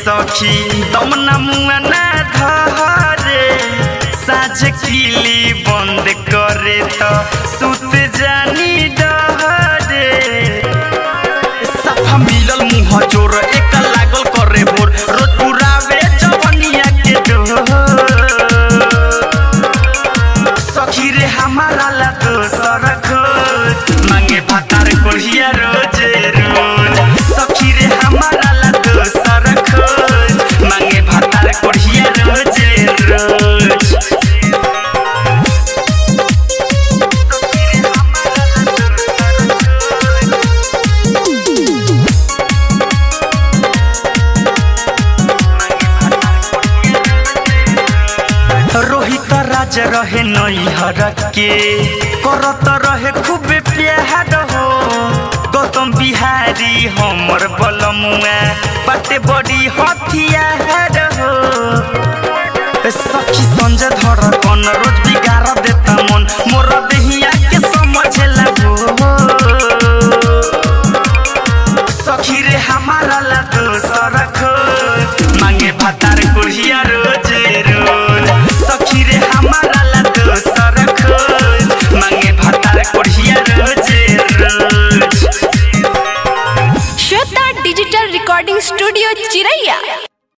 सखी दम न मुआ ना धरे साँझ किली बंद करे तो सुत जानी डहरे सफा मिलल मुँह जोर एक लागल करे भोर रोज पुरावे जवनिया के डोर सखी रे हमारा ला दोसर खोज मांगे भातार कोढ़िया रोजे रोज सखी रे हमारा ला दोसर खोज मांगे भातार कोढ़िया रोजे रोज रोहित राज रहे नैहर के करत रहे खूब प्यार हो गौतम बिहारी हमर बलमुआ बाटे बड़ी हथियार हो सखी संजय धर कन रोज बिगाड़ देता मन मोर देहिया के समझ लगो सखी रे हमारा ला दोसर खो